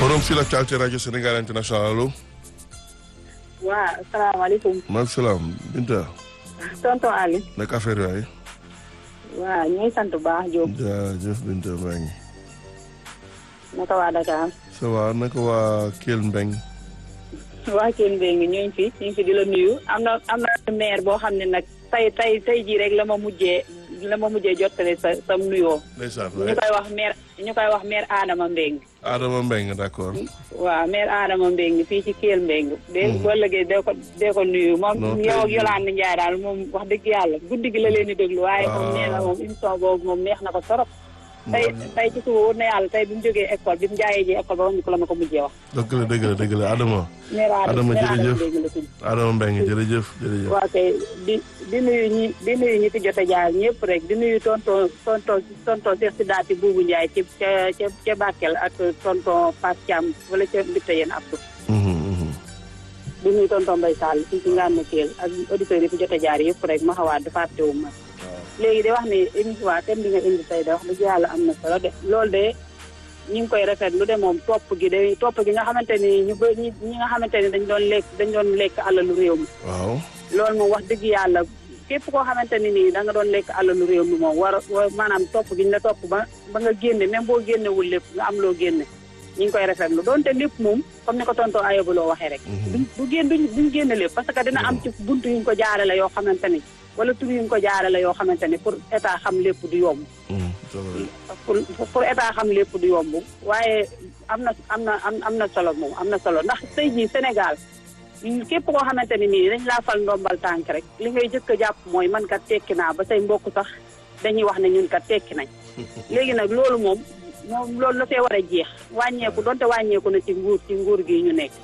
forum sur l'actualité radio Sénégal international allo. waaw asalaamaaleykum. maaleykum salaam Binta. tonton Ali. naka affaire yaay. waaw ñuy sant bu baax Diop. jaajëf Binta maa ngi. naka waa Dakar. ça va naka waa Kell Mbeng. waa Kell Mbeng ñu ngi fi ñu ngi fi di la nuyu am na am na maire boo xam ne nag tey tey tey jii rek la ma mujjee la ma mujjee jottale sa sam nuyoo. ndeysaan ñu koy wax maire ñu koy wax maire Adama Mbeng. Adama Mbeng d'accord. waaw maire Adama Mbeng fii ci Kell Mbeng. de boo lëggee dee ko dee ko nuyu. non moom tey yow ak jii- Yolande Ndiaye daal moom wax dëgg yàlla guddi gi la leen di déglu. waaye moom Ah. nee na moom émission boobu moom neex na ko torop. tey tey ci suba wóor na yàlla tey bi mu jógee école bi mu jaayee ji école ba wax ñu ko la ma ko mujjee wax. dëgg la dëgg la dëgg la Adama. maire Adama Adama maire Adama jërëjëf. Mbeng la tudd. Adama Mbeng jërëjëf jërëjëf. waa kay di di nuyu ñi di nuyu ñi fi jot a jaar ñëpp rek di nuyu tonton tonton tonton Cheikh Sidaati Boubou Ndiaye ci ca ca ca Bakel ak tonton Fass Thiam wala ca Mbite yéen Abdou. Mhm, mhm. di nuyu tonton Mbaye Sall fii ci Ngane Kell ak auditeurs yi fi jot a jaar yëpp rek ma xawaat dafa fàttewu ma. léegi de wax ni émission waa thème bi nga indi tey de wax dëgg yàlla am na solo de loolu de ñu ngi koy rafetlu de moom topp gi de topp gi nga xamante ni ñu ba ñi ñi nga xamante ni dañ doon lekk dañ doon lekk alalu réew mi. waaw. loolu moom wax dëgg yàlla képp koo xamante ni nii da nga doon lekk alalu réew mi moom war a war- maanaam topp gi ñu la topp ba ba nga génne même boo génnewul lépp nga am loo génne ñu ngi koy rafetlu doonte lépp moom comme ni ko tonton Ayoba loo waxee rek. duñ du génn duñ duñ génne lépp parce que dina am ci buntu yu ñu ko jaarale yoo xamante ni wala tur yu ñu ko jaarale yoo xamante ni pour état xam lépp du yomb. Mhm, c'est vrai. pour pour état xam lépp du yomb waaye am na am na am am na solo moom am na solo ndax tey jii Sénégal képp koo xamante ni nii dañ laa fal ndombal tànk rek li ngay jëkk a jàpp mooy man kat tekki naa ba say mbokk sax dañuy wax ne ñun kat tekki nañ léegi nag loolu moom moom loolu la fee war a jeex wàññeeku donte wàññeeku na ci nguur ci nguur gi ñu nekk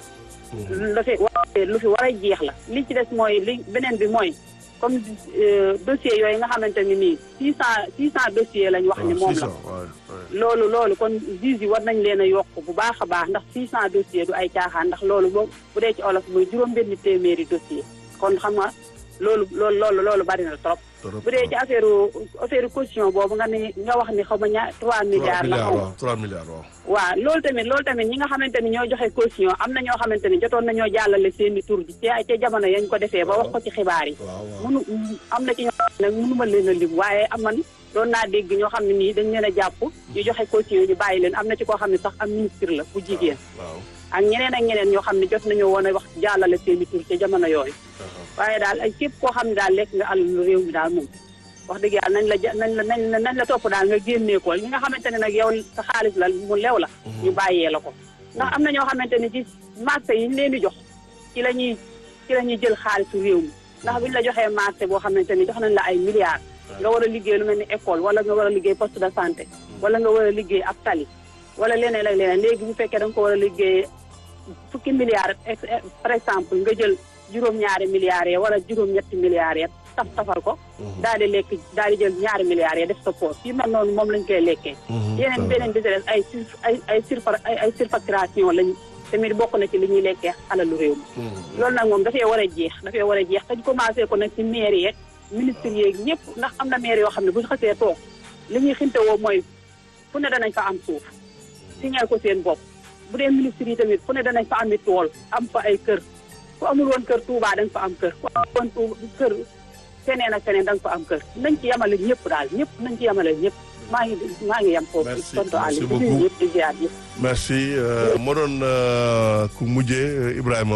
la fi wa- lu fi war a jeex la li ci des mooy li beneen bi mooy comme euh, dossier yooyu nga xamante ni nii six cent six cent dossiers lañ wax ni waaw, moom c'est la ça, ouais, ouais. loolu loolu kon juge yi war nañ leen a yokk bu baax a baax ndax 600 dossiers du ay caaxaan ndax loolu boo bu dee ci olof muy juróom-benni téeméeri dossier kon xam nga loolu loolu loolu loolu bari na trop. Trop, bu dee ci affaire affaire caution boobu nga ni nga wax ni xaw ma ñaar 3 trois milliards la xaw ma. waaw trois milliards waaw. waaw loolu tamit loolu tamit ñi nga xamante ni ñoo joxe caution am na ñoo xamante ni jotoon nañoo jàllale seeni tur bi ca ca jamono yañ ko defee ba wax ko ci xibaar yi. waaw waaw. munu am na ci ñoo xam ne nag mënuma leen a lim waaye am man doon naa dégg ñoo xam ne nii dañ leen a jàpp ñu joxe caution ñu bàyyi leen am na ci koo xam ne sax am ministre la bu jigéen waaw. ak ñeneen ak ñeneen ñoo xam ne jot nañoo woon a wax jàllale seeni tur ca jamono yooyu waaye daal ay képp koo xam ne daal lekk nga alalu réew mi daal moom wax dëgg yàlla nañ la ja nañ la nañ la nañ la topp daal nga génnee ko ñi nga xamante ne nag yow sa xaalis la mu lew la ñu bàyyee la ko ndax am na ñoo xamante ne ci marché yi ñu leen di jox ci la ñuy ci la ñuy jël xaalisu réew mi ndax buñ la joxee marché boo xamante ni jox nañ la ay milliards nga war a liggéey lu mel ni école wala nga war a liggéey poste de santé wala nga war a liggéey ab tali wala leneen ak leneen léegi bu fekkee da nga ko war a liggéey fukki milliards ex- par exemple nga jël juróom-ñaari milliards ya wala juróom-ñetti milliards ya taf tafal ko daal di lekk daal di jël ñaari milliards ya def sa poos yi mel noonu moom lañ koy lekkee Mhm, yeneen c'est beneen bi ci des ay sur ay ay surfa ay ay surfacturation lañ tamit bokk na ci li ñuy lekkee alalu réew mi Mhm. loolu nag moom dafay war a jeex dafay war a jeex te ñu commencé ko nag ci maire yeeg ministre yeeg ñëpp ndax am na maire yoo xam ne bu ñu xasee toog li ñuy xintewoo mooy fu ne danañ fa am suuf signal ko seen bopp bu dee ministre yi tamit fu ne danañ fa ami tool am fa ay kër ku amul woon kër Touba da nga fa am kër ku amul woon Touba kër feneen ak feneen da nga fa am kër nañ ci yemale ñëpp daal ñëpp nañ ci yemale ñëpp maa ngi maa ngi yem foofu Merci, tontu merci Aliou di beaucoup. nuyu ñëpp di ziar ñëpp merci euh, moo doon euh, ku mujjee euh, Ibrahima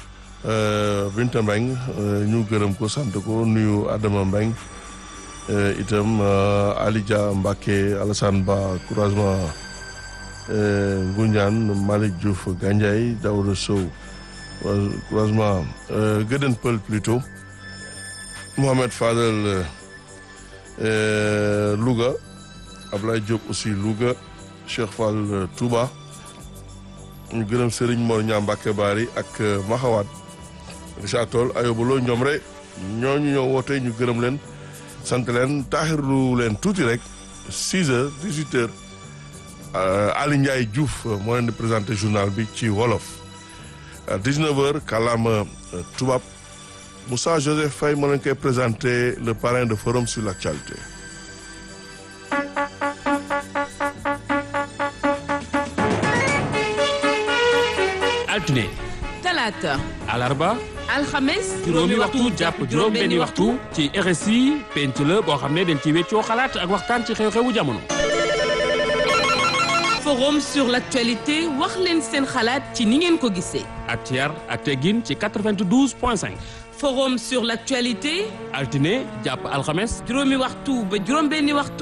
euh, Binta Mbeng euh, ñu gërëm ko sant ko nuyu Adama Mbeng euh, itam euh, Ali Dia Mbacké Alassane Ba couragement euh, Ngoundiane Malick Diouf Gandiaye Daouda Sow coura- couragement euh, Gëdën Pël plutôt Mohamed Fadel euh, euh, Louga Ablaye Diop aussi Louga Cheikh Fall euh, Touba ñu gërëm Serigne Mor Ñaa Mbàkke Baari ak euh, Maxawaat Richard Toll Ayoba Lo ñoom rek ñooñu ñoo woote ñu gërëm leen sant leen taaxirlu leen tuuti rek 6 heures 18 heures euh, Ali Ndiaye Diouf euh, moo leen di présenté journal bi ci wolof à 19 heures kàllaama euh, tubaab Moussa Joseph Faye moo leen koy présenté le parrain de forum sur l'actualité altine talaata alarba alxames juróomi waxtu jàpp juróom benni waxtu ci RSI penc la boo xam ne dañ ci weccoo xalaat ak waxtaan ci xew-xewu jamono forum sur l'actualité wax leen seen xalaat ci ni ngeen ko gisee ak ci yar ak teggin ci 92 point 5 forum sur l'actualité altine jàpp alxames juróomi waxtu ba juróom benni waxtu